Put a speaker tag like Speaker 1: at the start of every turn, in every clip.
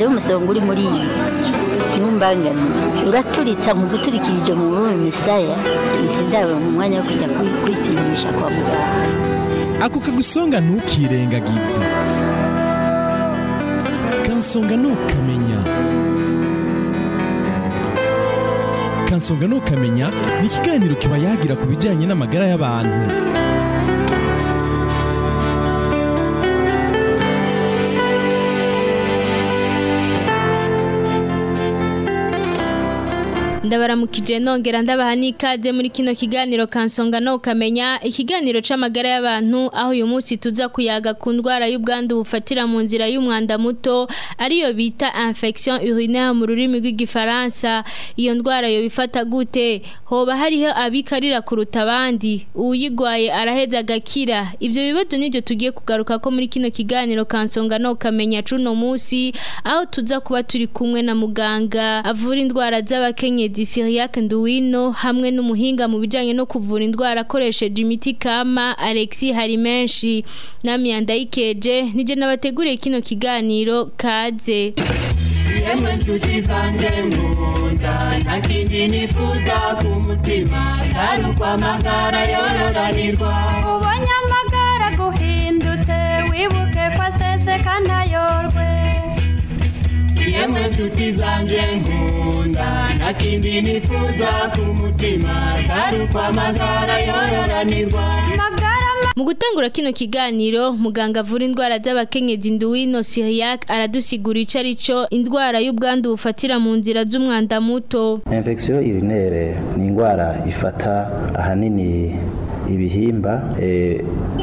Speaker 1: hariho umusonga uri muri iyi ntumbangane uraturitsa mu guturikirije mu rurimi misaya izi ndabo mu mwanya wo kujya kwi- kwipimisha kwa muganga
Speaker 2: ako kagusonga ntukirengagize kansonga ntukamenya kansonga ntukamenya ni ikiganiro kiba yagira ku bijyanye n'amagara y'abantu
Speaker 3: ndabaramukije nongera ndabaha n'ikaze muri kino kiganiro kansonga no kamenya ikiganiro c'amagara y'abantu aho uyu munsi tuza kuyaga ku ndwara y'ubwandu bufatira mu nzira y'umwanda muto ariyo bita infection urinaire mu rurimi rw'igifaransa iyo ndwara yo bifata gute hoba hariho abikarira kuruta abandi uwuyigwaye araheza agakira ivyo bibazo nivyo tugiye kugaruka ko muri kino kiganiro kansonga no kamenya cuno munsi aho tuza kuba turi kumwe na muganga avura indwara z'abakenyezi Cyriaque Nduwino hamwe n'umuhinga mu bijanye no kuvura indwara akoresheje imiti kama Alexis Harimenshi nami yandayikeje nije nabateguriye kino kiganiro kaze
Speaker 4: yemwe nshuti zanjye nkunda nta kindi nifuza ku mutima atari ukwamagara yororanirwa
Speaker 5: ubonye amagara guhindutse wibuke ko aseseka ntayorwe
Speaker 4: yemwe nshuti zanjye nkunda nta kindi nifuza ku mutima atari ukwamagara yororanirwa
Speaker 5: magara
Speaker 3: Mu gutangura kino kiganiro muganga avura indwara z'abakenyezi Nduwino Cyriaque aradusigura ico arico indwara y'ubwandu bufatira mu nzira z'umwanda muto
Speaker 6: infection urinaire ni indwara ifata ahanini ibihimba eh,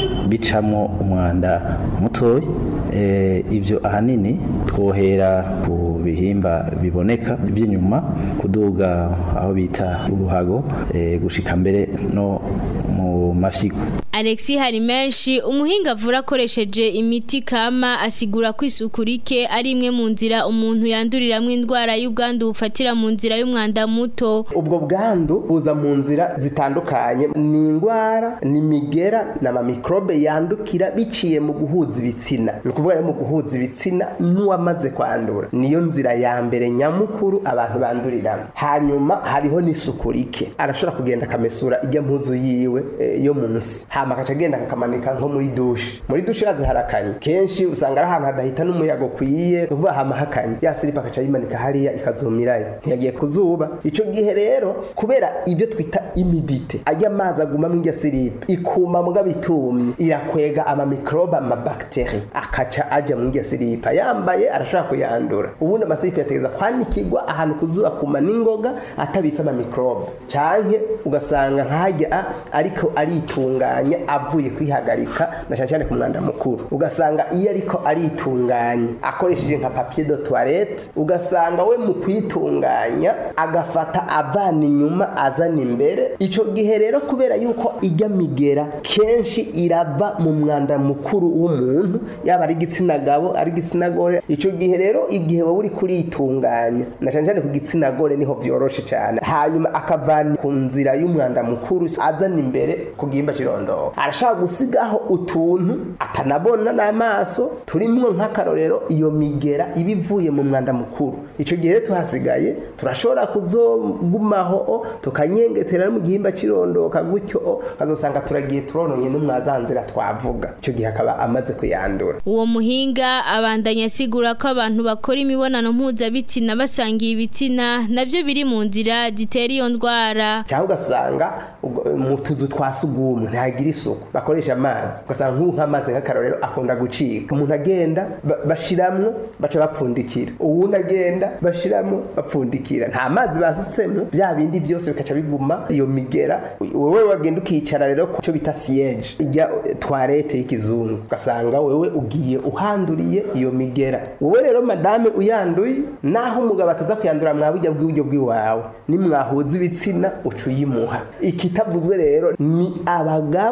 Speaker 6: bicamo umwanda mutoya eh, ibyo ahanini twohera ku bihimba biboneka by'inyuma kuduga aho bita uruhago eh, gushika mbere no mu mafyigo
Speaker 3: Alexis Harimenshi umuhinga avura akoresheje imiti kama asigura ko isuku rike ari imwe mu nzira umuntu yanduriramwo indwara y'ubwandu bufatira mu nzira y'umwanda muto
Speaker 7: ubwo bwandu buza mu nzira zitandukanye ni indwara ni migera ni amamikrobe yandukira biciye mu guhuza ibitsina ni ukuvuga rero mu guhuza ibitsina n'uwamaze kwandura niyo nzira ya mbere nyamukuru abantu banduriramo hanyuma hariho n'isuku rike arashobora kugenda akamesura ijya mpuzu yiwe eh, yo munsi hama akaca agenda akakamanika nko muri dushe muri dushe yazi harakanye kenshi usanga ari ahantu hadahita n'umuyaga ukwiye ni ukuvuga hama hakanye ya silipa akaca ayimanika hariya ikazumirayo ntiyagiye ku zuba ico gihe rero kubera ibyo twita imidite ajya amazi aguma mu irya silipa ikuma muga bitumye irakwega amamikrobe amabakiteri akaca aja mu irya silipa yambaye arashobora kuyandura ubundi amasilipa yategeza kwanikirwa ahantu ku zuba kuma n'ingoga atabitse amamikrobe canke ugasanga nk'ahajya ariko aritunganya avuye kwihagarika na cyane cyane ku mwanda mukuru ugasanga iyo ariko aritunganya akoresheje nka papier de toilette ugasanga we mu kwitunganya agafata avana inyuma azana imbere ico gihe rero kubera yuko ijya migera kenshi irava mu mwanda mukuru w'umuntu yaba ari igitsina gabo ari igitsina gore ico gihe rero igihe wowe uri kuritunganya na cyane cyane ku gitsina gore niho vyoroshe cyane hanyuma akavana ku nzira y'umwanda mukuru azana imbere ku gihimba kirondoro arashaka gusigaho utuntu atanabona n'amaso turimwo nk'akarorero iyo migera iba ivuye mu mwanda mukuru ico gihe rero tuhasigaye turashobora kuzogumaho o, tukanyengetera no mu gihimba kirondoka gutyo o, kazosanga turagiye turononye n'umwazanzira twavuga ico gihe akaba amaze kuyandura
Speaker 3: uwo muhinga abandanya asigura ko abantu bakora imibonano mpuzabitsina basangiye ibitsina navyo biri mu nzira zitera iyo ndwara
Speaker 7: cyangwa ugasanga ubwo- mu tuzu twa sugumwe ntihagira isuku bakoresha amazi ugasanga nk'ubu nk'amazi nk'akarorero akunda gucika umuntu agenda ba- bashiramwo baca bapfundikira uwundi agenda bashiramwo bapfundikira nta mazi basutsemo bya bindi byose bikaca biguma iyo migera wowe wagenda ukicara rero ku cyo bita siyeje ijya twarete y'ikizungu ugasanga wewe ugiye uhanduriye iyo migera wowe rero madame uyanduye naho umugabo ataza kuyandura mwabujya bw'iburyo bw'iwawe nimwahuza ibitsina uca uyimuha ikitavuzwe rero ni abagabo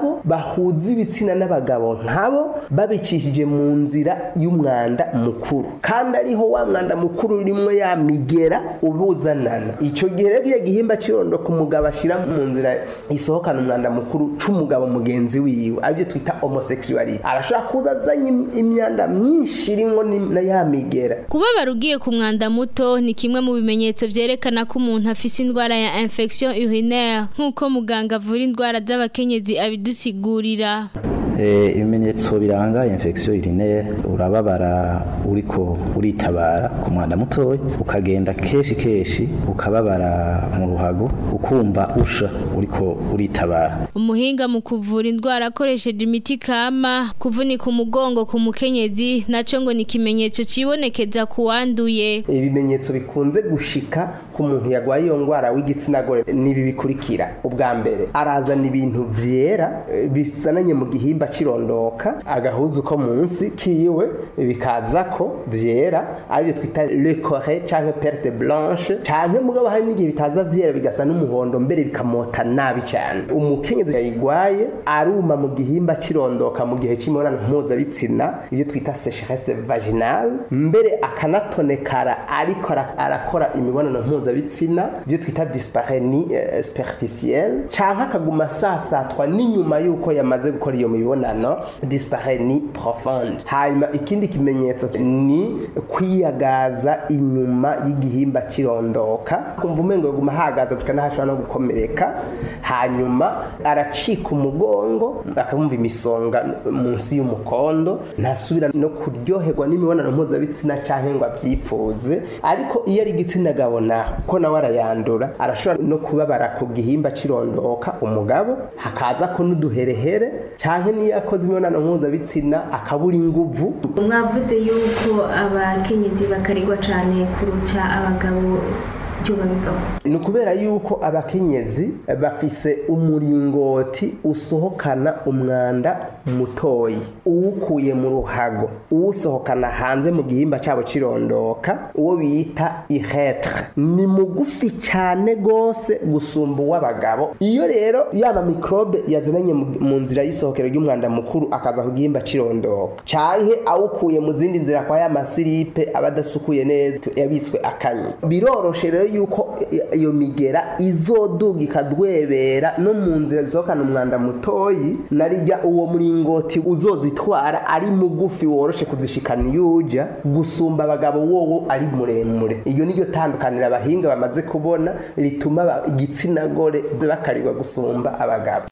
Speaker 7: nabo bahuza ibitsina n'abagabo nkabo babicishije mu nzira y'umwanda mukuru kandi ariho wa mwanda mukuru urimo ya migera ubuzanana icyo gihe rero iyo gihimba cirondo ku mugabo ashira mu nzira isohokana umwanda mukuru c'umugabo mugenzi wiwe aribyo twita homosexuality arashobora kuza azanye imyanda myinshi irimwo ni- na ya migera
Speaker 3: Kubabara ugiye ku mwanda muto ni kimwe mu bimenyetso vyerekana ko umuntu afise indwara ya infection urinaire nk'uko muganga avura indwara z'abakenyezi abidusigurira.
Speaker 6: Eh, ibimenyetso biranga infection urinaire urababara uriko uritabara ku mwanda mutoya ukagenda keshi keshi ukababara mu ruhago ukumva usha uriko uritabara
Speaker 3: Umuhinga mu kuvura indwara akoresheje imiti kama kuvunika umugongo ku mukenyezi naco ngo ni ikimenyetso cibonekeza ku wanduye.
Speaker 7: ibimenyetso bikunze gushika ku muntu yarwaye iyo ndwara w'igitsina gore nibi bikurikira ubwa mbere arazana ibintu byera eh, bisananye mu gihimba cirondoka agahuzu ko munsi kiwe bikaza ko byera aribyo twita le coré canke perte blanche canke mugabo hari n'igihe bitaza byera bigasa n'umuhondo mbere bikamota nabi cyane umukenyezi yayigwaye aruma mu gihimba cirondoka mu gihe c'imibonano mpuzabitsina ibyo twita sécheresse vaginale mbere akanatonekara ariko ara- arakora imibonano mpuzabitsina ibyo twita dispareni eh, superficielle canke akaguma asasatwa n'inyuma y'uko yamaze gukora iyo mibonano dispareni profonde hanyuma ikindi kimenyetso ni kwiyagaza inyuma y'igihimba cirondoka kumva umengo yaguma ahagaze guca n'ahashobora no gukomereka hanyuma aracika umugongo akamumva imisonga munsi y'umukondo ntasubira no kuryoherwa n'imibonano mpuzabitsina canke ngo avyipfuze ariko iyo ari igitsina gabo naho ko nawe arayandura arashobora no kubabara ku gihimba cirondoka umugabo hakaza ko n'uduherehere canke niyo akoze imibonano mpuzabitsina akabura inguvu
Speaker 8: mwavuze yuko abakenyezi bakarigwa cyane kuruca abagabo byo babivaho
Speaker 7: ni ukubera yuko abakenyezi bafise umuringoti usohokana umwanda mutoyi uwukuye mu ruhago uwusohokana hanze mu gihimba cyabo cirondoka uwo bita ihetre ni mugufi cyane gose gusumba uw'abagabo iyo rero yaba mikrobe yazananye mu- mu nzira y'isohokero ry'umwanda mukuru akaza ku gihimba cirondoka canke awukuye mu zindi nzira kwa ya masiripe aba adasukuye neza yabitswe akanya biroroshe rero yuko i- iyo migera izoduga ikadwebera no mu nzira zisohokana umwanda mutoyi narijya uwo muringoti uzozitwara ari mugufi woroshe kuzishikana iyo uja gusumba abagabo wowo ari muremure iryo niryo tandukanira abahinga bamaze kubona rituma aba- igitsina gore bakarirwa gusumba abagabo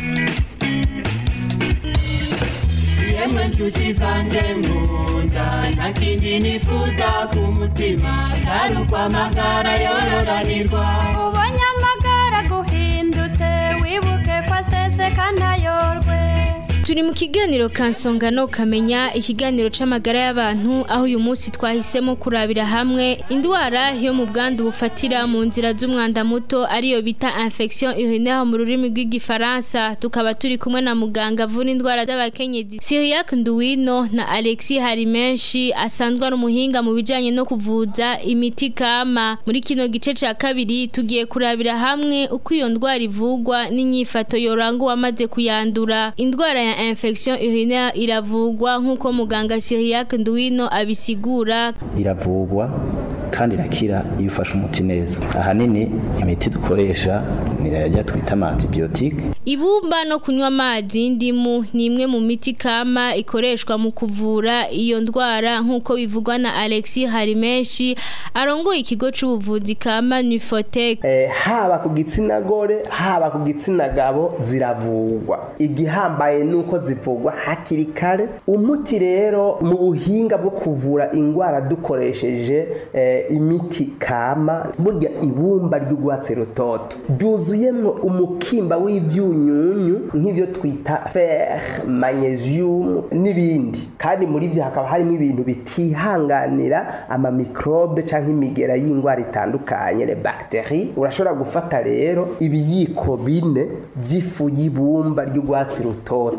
Speaker 4: yemwe nshuti zanjye nkunda nta kindi nifuza ku mutima atari ukwamagara yororanirwa
Speaker 5: ubonye amagara guhindutse wibuke ko aseseka ntayorwe
Speaker 3: Turi mu kiganiro kansongano kamenya ikiganiro c'amagara y'abantu aho uyu munsi twahisemo kurabira hamwe indwara yo mu bwandu bufatira mu nzira z'umwanda muto ariyo bita infection urinaire mu rurimi rw'igifaransa tukaba turi kumwe na muganga avura indwara z'abakenyezi Cyriac Nduwino na Alexis Harimenshi asanzwe ari umuhinga mu bijanye no kuvuza imiti kama muri kino gice ca kabiri tugiye kurabira hamwe uko iyo ndwara ivugwa n'inyifato yoranga uwamaze kuyandura indwara ya infection urinaire iravugwa nk'uko muganga Cyriac Nduwino abisigura
Speaker 6: iravugwa kandi irakira iyo ufashe umuti neza ahanini imiti dukoresha ni yajya twita ama antibiyotike
Speaker 3: Ibumba no kunywa amazi y'indimu ni imwe mu miti kama ikoreshwa mu kuvura iyo ndwara nk'uko bivugwa na Alexis Harimenshi arongoye ikigo c'ubuvuzi kama Nufotec
Speaker 7: Eh, haba ku gitsina gore haba ku gitsina gabo ziravugwa igihambaye nuko zivugwa hakiri kare umuti rero mu buhinga bwo kuvura indwara dukoresheje eh, imiti kama burya ibumba ry'urwatsi rutoto ryuzuyemwo umukimba w'ibyunyunyu nk'ibyo twita fer magnesium n'ibindi kandi muri byo hakaba harimo ibintu bitihanganira amamikrobe cyangwa imigera y'indwara itandukanye le bacterie urashobora gufata rero ibiyiko bine by'ifu y'ibumba ry'urwatsi rutoto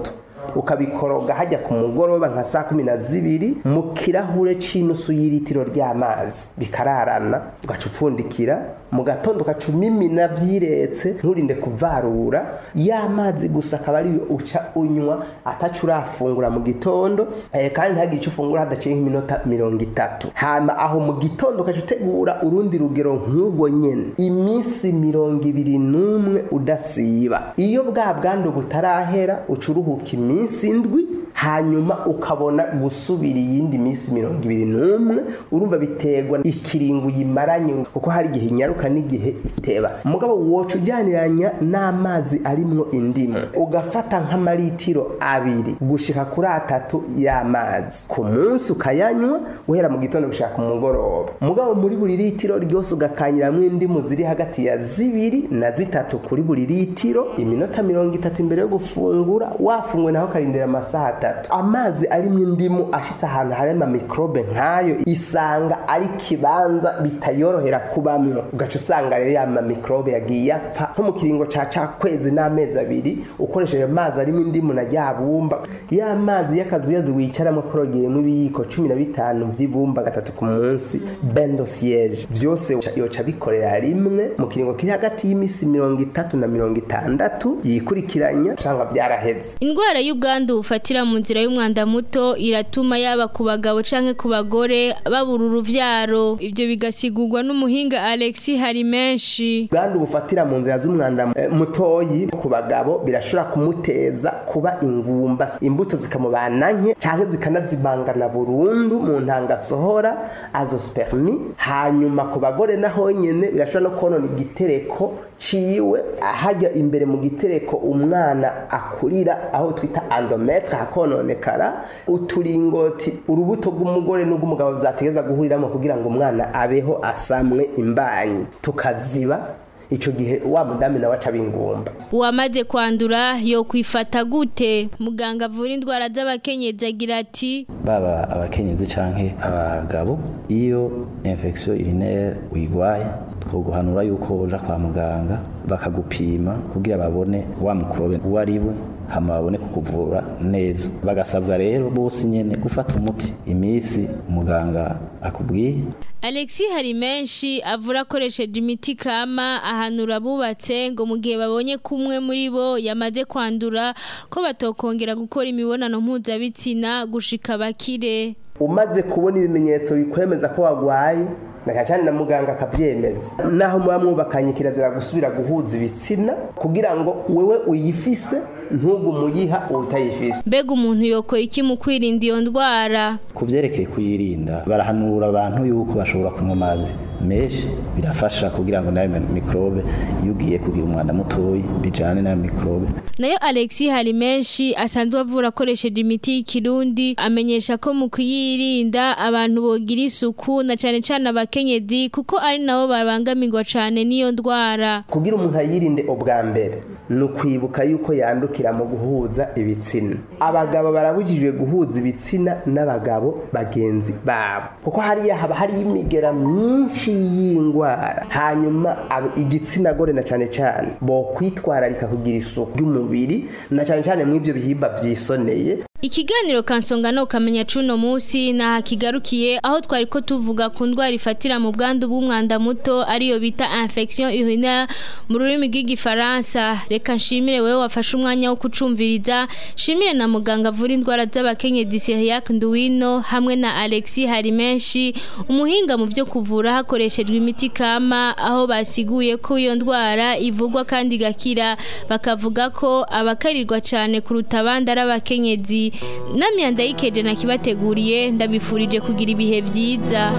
Speaker 7: ukabikoroga hajya ku mugoroba nka saa kumi na zibiri mu kirahure c'inusu y'iritiro ry'amazi bikararana ugaca upfundikira mu gatondo ugaca umimina vyiretse nturinde kuvarura ya mazi gusa akaba ariyo uca unywa ataco urafungura mu gitondo eh, kandi ntagire ico ufungura hadaciye nk'iminota mirongo itatu hama aho mu gitondo ugaca utegura urundi rugero nk'ubwo nyene iminsi mirongo ibiri n'umwe udasiba iyo bwa bwandu butarahera uca uruhuka iminsi indwi hanyuma ukabona gusubira iyindi minsi mirongo ibiri n'umwe urumva biterwa ikiringo uyimaranye kuko hari igihe inyaruka n'igihe iteba mugabo woca ujyaniranya n'amazi arimwo indimu ugafata nk'amaritiro abiri gushika kuri atatu y'amazi ku munsi ukayanywa guhera mu gitondo gushaka ku mugoroba mugabo muri buri litiro ryose ugakanyiramwo indimu ziri hagati ya zibiri na zitatu kuri buri litiro iminota mirongo itatu imbere yo gufungura wafunguye naho ukarindira amasaha atatu amazi arimo indimu ashitse ahantu hari amamikrobe nk'ayo isanga ari kibanza bitayorohera kubamwo ugaca usanga rero ya mamikrobe yagiye apfa nko mu kiringo ca ca kwezi n'amezi abiri ukoresheje amazi arimo indimu na rya bumba ya mazi y'akazuyazi wicaramo kurogeyemo ibiyiko cumi na bitanu vy'ibumba gatatu ku munsi bendo siege vyose yoca bikorera rimwe mu kiringo kiri hagati y'imisi mirongo itatu na mirongo itandatu yikurikiranya usanga vyaraheze
Speaker 3: Indwara y'ubwandu bufatira mu nzira y'umwanda muto iratuma yaba ku bagabo canke ku bagore babura uruvyaro ivyo bigasigurwa n'umuhinga Alexis Harimenshi
Speaker 7: ubwandu bufatira mu nzira z'umwanda eh, mutoyi ku bagabo birashobora kumuteza kuba ingumba imbuto zikamubana nke canke zikanazimangana burundu mu ntanga asohora azospermi hanyuma ku bagore naho nyene birashobora no konona igitereko ciwe hajya imbere mu gitereko umwana akurira aho twita endometre hakononekara uturingoti urubuto rw'umugore n'ubw'umugabo vyategeza guhuriramo kugira ngo umwana abeho asamwe imbanyi tukaziba ico gihe wa mudami nawe aca bingumba
Speaker 3: uwamaze kwandura yo kwifata gute muganga avura indwara z'abakenyezi agira ati
Speaker 6: baba abakenyezi canke abagabo iyo infection urinaire uyigwaye twoguhanura yuko uja kwa muganga bakagupima kugira babone wa mukorobe uwo ari we hama babone kukuvura neza bagasabwa rero bose nyene gufata umuti imisi umuganga akubwiye
Speaker 3: Alexis Harimenshi avura akoresheje imiti kama ahanura abubatse ngo mu gihe babonye kumwe muri bo yamaze kwandura ko batokongera gukora imibonano mpuzabitsina gushika bakire
Speaker 7: umaze kubona ibimenyetso bikwemeza ko wagwaye na cyane na muganga akabyemeza naho muba mwubakanye kirazira gusubira guhuza ibitsina kugira ngo wewe uyifise ntugumuyiha utayifise
Speaker 3: mbega umuntu yokora iki mu kwirinda iyo ndwara
Speaker 6: ku byerekeye kuyirinda barahanura abantu yuko bashobora kunywa amazi menshi birafasha kugira ngo nayo mikorobe iyo ugiye kugira umwanda mutoyi bijane nayo mikorobe
Speaker 3: nayo Alexis hari menshi asanzwe avura akoresheje imiti y'ikirundi amenyesha ko mu kuyirinda abantu bogira isuku na cyane cyane abakenyezi kuko ari nabo babangamirwa cyane n'iyo ndwara
Speaker 7: kugira umuntu ayirinde ubwa mbere ni ukwibuka yuko yandukira mu guhuza ibitsina abagabo barabujijwe guhuza ibitsina n'abagabo bagenzi babo kuko hariya haba hari imigera myinshi y'indwara hanyuma ab- igitsina gore na cyane cyane bo kwitwararika kugira isuku y'umubiri na cyane cyane mu ibyo bihimba byisoneye
Speaker 3: Ikiganiro kansonga no kamenya cuno musi na hakigarukiye aho twari ko tuvuga ku ndwara ifatira mu bwandu bw'umwanda muto ariyo bita infection urinaire mu rurimi rw'igifaransa reka nshimire wewe wafashe umwanya wo kucumviriza shimire na muganga avura indwara z'abakenyezi Cyriac Nduwino hamwe na Alexis Harimenshi umuhinga mu byo kuvura hakoreshejwe imiti kama aho basiguye ko iyo ndwara ivugwa kandi igakira bakavuga ko abakarirwa cyane kuruta abandi ari abakenyezi namyanda yikeje nakibateguriye ndabifurije kugira ibihe byiza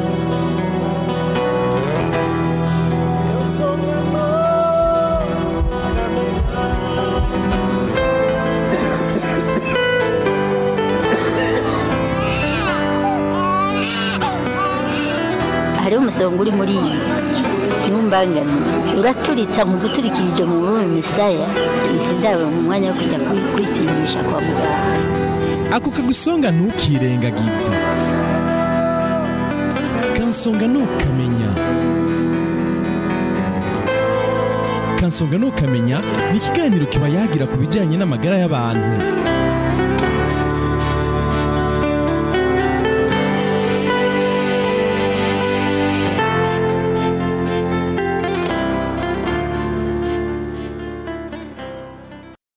Speaker 1: hariho umusonga uri muri iyi ntumbangane uraturitsa nkuguturikirije mu rurimi misaya izi ndabo mu mwanya wo kujya kwi- kwipimisha kwa muganga
Speaker 2: ako kagusonga ntukirengagize kansonga ntukamenya kansonga ntukamenya ni ikiganiro kiba yagira ku bijyanye n'amagara y'abantu